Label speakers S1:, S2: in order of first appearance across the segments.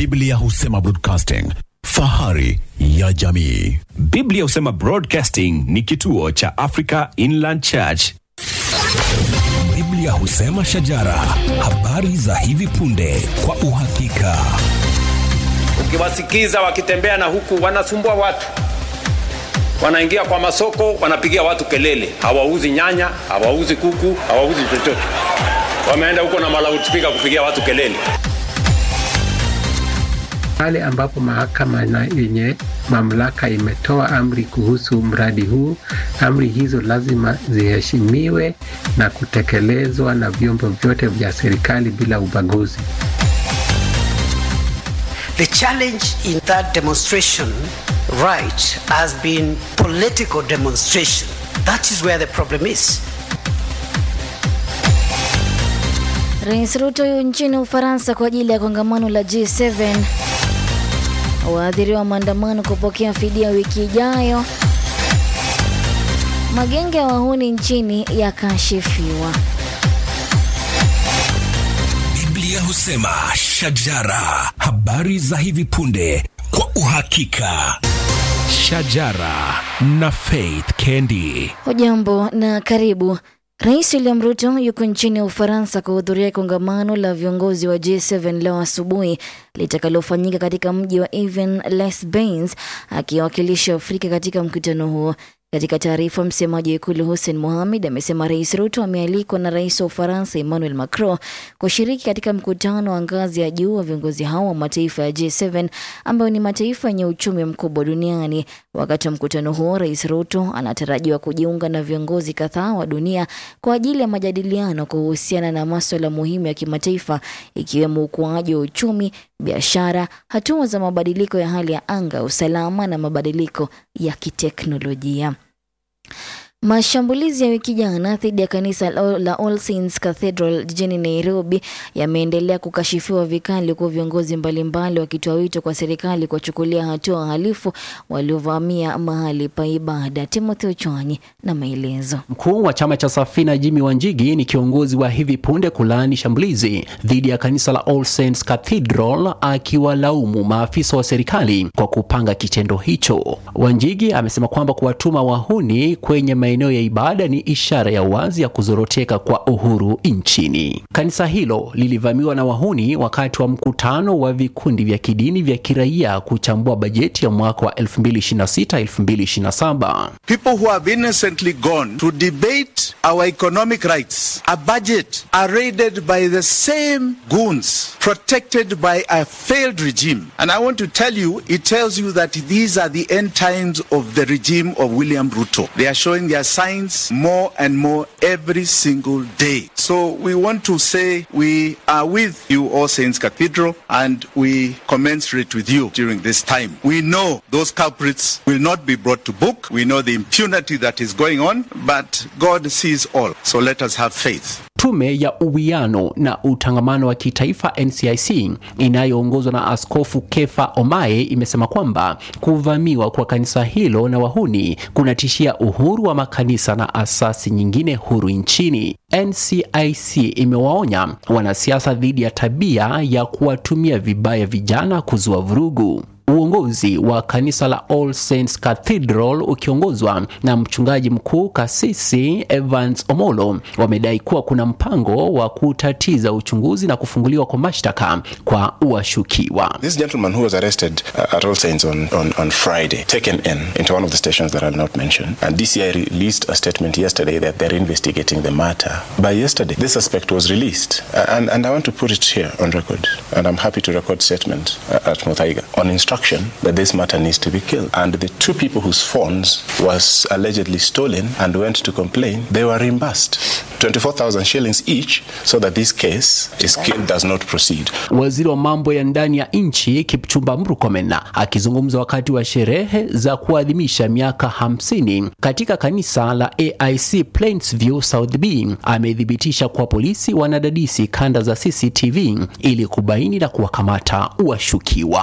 S1: Biblia husema broadcasting, fahari ya jamii.
S2: Biblia husema Broadcasting ni kituo cha Africa Inland Church.
S3: Biblia husema shajara, habari za hivi punde kwa uhakika.
S4: Ukiwasikiza wakitembea na huku wanasumbua watu, wanaingia kwa masoko, wanapigia watu kelele, hawauzi nyanya, hawauzi kuku, hawauzi chochote. Wameenda huko na malautspika kupigia watu kelele.
S5: pale ambapo mahakama na yenye mamlaka imetoa amri kuhusu mradi huu, amri hizo lazima ziheshimiwe na kutekelezwa na vyombo vyote vya serikali bila ubaguzi.
S6: The challenge in that demonstration right has been political demonstration. That is where the problem is.
S7: Rais Ruto yu nchini Ufaransa kwa ajili ya kongamano la G7. Waathiriwa maandamano kupokea fidia wiki ijayo. Magenge ya wahuni nchini yakashifiwa.
S3: Biblia husema shajara, habari za hivi punde kwa uhakika. Shajara na Faith Kendi.
S7: Hujambo na karibu. Rais William Ruto yuko nchini Ufaransa kuhudhuria kongamano la viongozi wa G7 leo asubuhi litakalofanyika katika mji wa Aven-les-Bains akiwakilisha Afrika katika mkutano huo. Katika taarifa, msemaji wa ikulu Hussein Mohamed amesema Rais Ruto amealikwa na rais wa Ufaransa Emmanuel Macron kushiriki katika mkutano wa ngazi ya juu wa viongozi hao wa mataifa ya G7 ambayo ni mataifa yenye uchumi mkubwa duniani. Wakati wa mkutano huo, Rais Ruto anatarajiwa kujiunga na viongozi kadhaa wa dunia kwa ajili ya majadiliano kuhusiana na maswala muhimu ya kimataifa ikiwemo ukuaji wa uchumi, biashara, hatua za mabadiliko ya hali ya anga, usalama na mabadiliko ya kiteknolojia. Mashambulizi ya wiki jana dhidi ya kanisa la la All Saints Cathedral jijini Nairobi yameendelea kukashifiwa vikali, huku viongozi mbalimbali wakitoa wito kwa serikali kuwachukulia hatua wahalifu waliovamia mahali pa ibada. Timothy Ochwanyi na maelezo.
S8: Mkuu wa chama cha Safina Jimmy Wanjigi ni kiongozi wa hivi punde kulaani shambulizi dhidi ya kanisa la All Saints Cathedral, akiwalaumu maafisa wa serikali kwa kupanga kitendo hicho. Wanjigi amesema kwamba kuwatuma wahuni kwenye maeneo ya ibada ni ishara ya wazi ya kuzoroteka kwa uhuru nchini. Kanisa hilo lilivamiwa na wahuni wakati wa mkutano wa vikundi vya kidini vya kiraia kuchambua bajeti ya mwaka wa 2026-2027.
S9: People who have innocently gone to debate our economic rights, a budget, are raided by the same goons protected by a failed regime. And I want to tell you, it tells you that these are the end times of the regime of William Ruto. They are showing their signs more and more every single day. So we want to say we are with you, All Saints Cathedral, and we commensurate with you during this time. We know those culprits will not be brought to book. We know the impunity that is going on, but God sees all. So let us have faith.
S8: Tume ya uwiano na utangamano wa kitaifa NCIC inayoongozwa na Askofu Kefa Omae imesema kwamba kuvamiwa kwa kanisa hilo na wahuni kunatishia uhuru wa makanisa na asasi nyingine huru nchini. NCIC imewaonya wanasiasa dhidi ya tabia ya kuwatumia vibaya vijana kuzua vurugu. Uongozi wa kanisa la All Saints Cathedral ukiongozwa na mchungaji mkuu kasisi Evans Omolo wamedai kuwa kuna mpango wa kutatiza uchunguzi na kufunguliwa kwa mashtaka kwa washukiwa.
S10: This gentleman who was arrested uh, at All Saints on, on, on Friday, taken in into one of the stations that I'll not mention, and DCI released a statement yesterday that they're investigating the matter. By yesterday, this suspect was released, uh, and, and I want to put it here on record, and I'm happy to record statement uh, at Muthaiga on instruction that this matter needs to be killed. And the two people whose phones was allegedly stolen and went to complain, they were reimbursed 24,000 shillings each so that this case is killed, does not proceed.
S8: Waziri wa mambo ya ndani ya nchi Kipchumba Murkomen akizungumza wakati wa sherehe za kuadhimisha miaka 50 katika kanisa la AIC Plainsview South B amethibitisha kuwa polisi wanadadisi kanda za CCTV ili kubaini na kuwakamata washukiwa.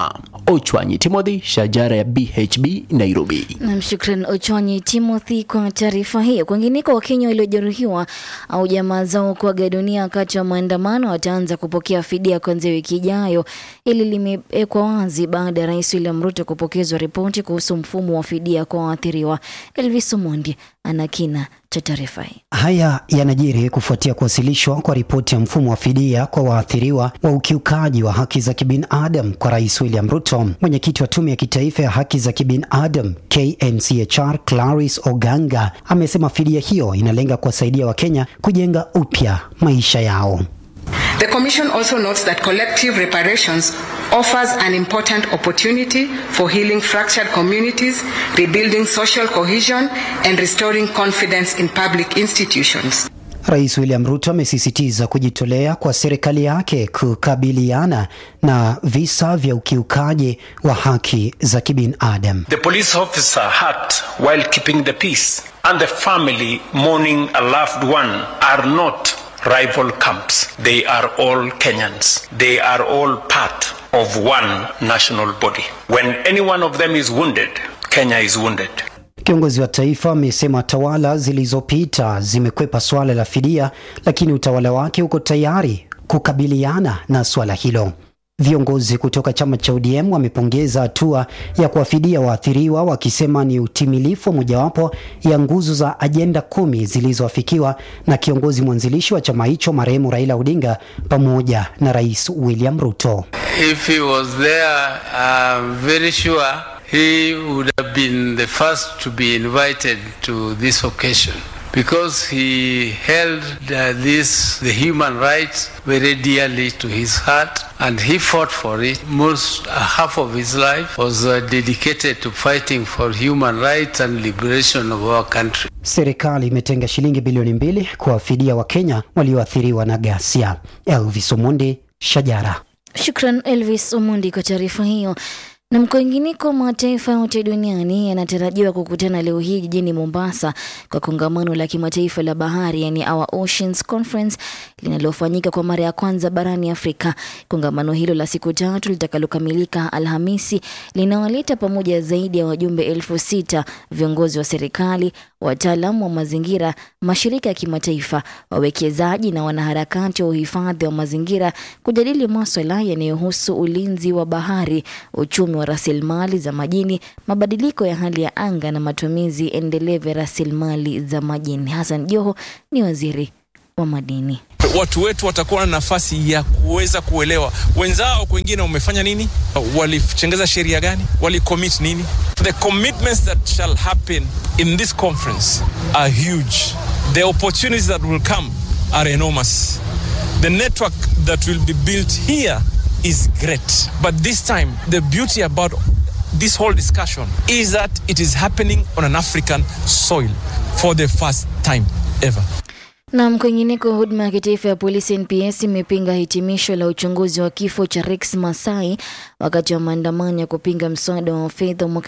S8: Ochwanyi Timothy, shajara ya BHB Nairobi.
S7: Nam, shukran Ochwanyi Timothy kwa taarifa hiyo. Kwingineko, Wakenya waliojeruhiwa au jamaa zao kuaga dunia wakati wa maandamano wataanza kupokea fidia kuanzia wiki ijayo. Hili limewekwa wazi baada ya Rais William Ruto kupokezwa ripoti kuhusu mfumo wa fidia kwa waathiriwa. Elvis Omondi ana kina cha taarifa hii.
S11: Haya yanajiri kufuatia kuwasilishwa kwa ripoti ya mfumo wa fidia kwa waathiriwa wa ukiukaji wa haki za kibinadamu kwa Rais William Ruto. Mwenyekiti wa Tume ya Kitaifa ya Haki za Kibinadamu KNCHR, Clarice Oganga, amesema fidia hiyo inalenga kuwasaidia Wakenya kujenga upya maisha yao.
S12: The Commission also notes that collective reparations offers an important opportunity for healing fractured communities, rebuilding social cohesion, and restoring confidence in public institutions.
S11: Rais William Ruto amesisitiza kujitolea kwa serikali yake kukabiliana na visa vya ukiukaji wa haki za kibinadamu.
S13: The police officer hurt while keeping the peace and the family mourning a loved one are not rival camps. They are all Kenyans. They are all part of one national body. When any one of them is wounded, Kenya is wounded.
S11: Kiongozi wa taifa amesema tawala zilizopita zimekwepa swala la fidia, lakini utawala wake uko tayari kukabiliana na swala hilo. Viongozi kutoka chama cha ODM wamepongeza hatua ya kuwafidia waathiriwa wakisema ni utimilifu wa mojawapo ya nguzo za ajenda kumi zilizoafikiwa na kiongozi mwanzilishi wa chama hicho marehemu Raila Odinga pamoja na Rais William Ruto.
S14: If he was there, I'm very sure he would have been the first to be invited to this occasion because he held uh, this the human rights very dearly to his heart and he fought for it most uh, half of his life was uh, dedicated to fighting for human rights and liberation of our country
S11: Serikali imetenga shilingi bilioni mbili kuwafidia Wakenya walioathiriwa na ghasia. Elvis Omondi, Shajara.
S7: Shukran Elvis Omondi kwa taarifa hiyo. Na mkoinginiko, mataifa yote duniani yanatarajiwa kukutana leo hii jijini Mombasa kwa kongamano la kimataifa la bahari, yani Our Oceans Conference linalofanyika kwa mara ya kwanza barani Afrika. Kongamano hilo la siku tatu litakalokamilika Alhamisi linawaleta pamoja zaidi ya wajumbe elfu sita, viongozi wa serikali, wataalamu wa mazingira, mashirika ya kimataifa, wawekezaji na wanaharakati wa uhifadhi wa mazingira kujadili maswala yanayohusu ulinzi wa bahari, uchumi wa rasilimali za majini, mabadiliko ya hali ya anga na matumizi endelevu ya rasilimali za majini. Hassan Joho ni waziri wa madini.
S15: watu wetu watakuwa na nafasi ya kuweza kuelewa wenzao kwengine wamefanya nini, walichengeza sheria gani, walicommit nini. The commitments that shall happen in this conference are huge. The opportunities that will come are enormous. The network that will be built here is great. But this time, the beauty about this whole discussion is that it is happening on an African soil for the first time ever.
S7: Na kwingineko, huduma ya kitaifa ya polisi NPS imepinga hitimisho la uchunguzi wa kifo cha Rex Masai wakati wa maandamano ya kupinga mswada wa fedha mwaka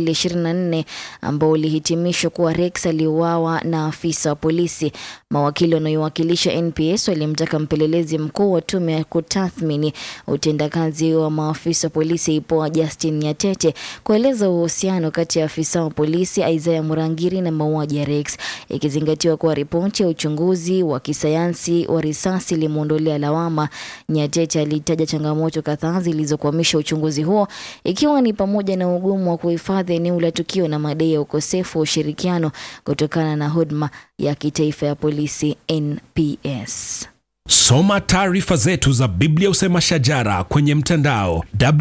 S7: 2024 ambao ulihitimishwa kuwa Rex aliuawa na afisa wa polisi. Mawakili wanaowakilisha NPS walimtaka mpelelezi mkuu wa tume ya kutathmini utendakazi wa maafisa wa polisi IPOA Justin Nyatete kueleza uhusiano kati ya afisa wa polisi Isaiah Murangiri na mauaji ya Rex, ikizingatiwa kuwa ripoti ya uchunguzi wa kisayansi wa risasi ilimwondolea lawama. Nyatete alitaja changamoto kadhaa zilizokwamisha uchunguzi huo, ikiwa ni pamoja na ugumu wa kuhifadhi eneo la tukio na madai ya ukosefu wa ushirikiano kutokana na huduma ya kitaifa ya polisi NPS.
S3: Soma taarifa zetu za Biblia Usema Shajara kwenye mtandao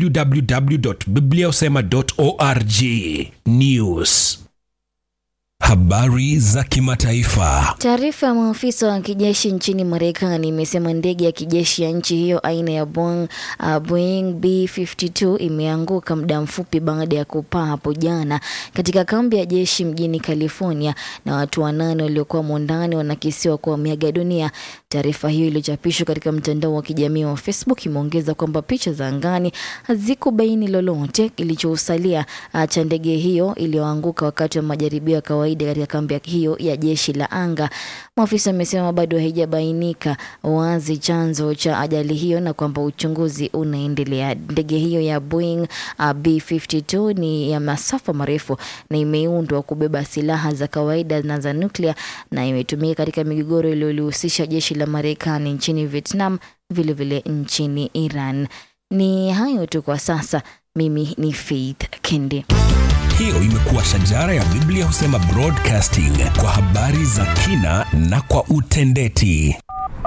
S3: www.bibliausema.org. News, habari za kimataifa.
S7: Taarifa ya maafisa wa kijeshi nchini Marekani imesema ndege ya kijeshi ya nchi hiyo aina ya Boeing, uh, Boeing B52 imeanguka muda mfupi baada ya kupaa hapo jana katika kambi ya jeshi mjini California, na watu wanane waliokuwa mondani wanakisiwa kuwa wameaga dunia. Taarifa hiyo iliyochapishwa katika mtandao wa kijamii wa Facebook imeongeza kwamba picha za angani hazikubaini lolote kilichosalia uh, cha ndege hiyo iliyoanguka wakati wa majaribio ya kawaida kawaida katika kambi hiyo ya jeshi la anga. Maafisa wamesema bado haijabainika wazi chanzo cha ajali hiyo na kwamba uchunguzi unaendelea. Ndege hiyo ya Boeing uh, B52 ni ya masafa marefu na imeundwa kubeba silaha za kawaida na za nuklia na imetumika katika migogoro iliyolihusisha jeshi la Marekani nchini Vietnam, vilevile vile nchini Iran. Ni hayo tu kwa sasa. Mimi ni Faith Kendi.
S3: Hiyo imekuwa shajara ya Biblia husema broadcasting kwa habari za kina na kwa utendeti.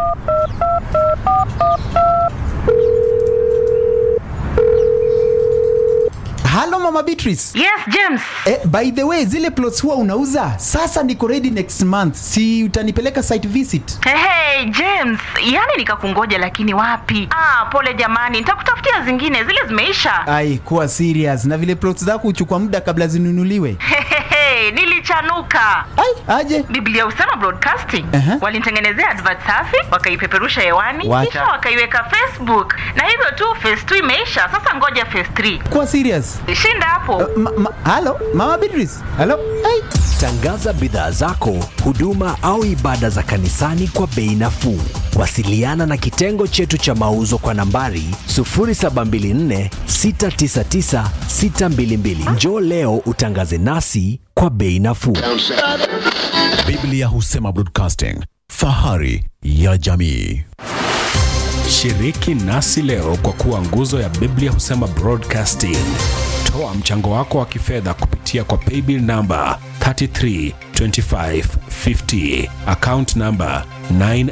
S16: Halo Mama Beatrice.
S17: Yes, James.
S16: Eh, by the way, zile plots huwa unauza? Sasa niko ready next month. Si utanipeleka site visit?
S17: Hey, hey, James, yani nikakungoja lakini wapi? Ah, pole jamani, nitakutafutia zingine, zile zimeisha.
S16: Ai, kuwa serious. Na vile plots zako huchukua muda kabla zinunuliwe.
S17: Hey, nilichanuka.
S16: Ai, aje?
S17: Biblia husema broadcasting.
S16: Uh-huh.
S17: Walinitengenezea advert safi, wakaipeperusha hewani,
S16: Wacha.
S17: kisha wakaiweka Facebook. Na hivyo tu phase 2 imeisha. Sasa ngoja phase 3.
S16: Kuwa serious.
S17: Shinda hapo.
S16: Ma, ma, halo, Mama Beatrice. Halo. Ai.
S18: Tangaza bidhaa zako, huduma au ibada za kanisani kwa bei nafuu. Wasiliana na kitengo chetu cha mauzo kwa nambari 0724 699 622. Njoo leo utangaze nasi kwa bei nafuu.
S1: Biblia husema broadcasting, fahari ya jamii.
S2: Shiriki nasi leo kwa kuwa nguzo ya Biblia husema broadcasting. Toa mchango wako wa kifedha kupitia kwa paybill namba 332550 account namba 9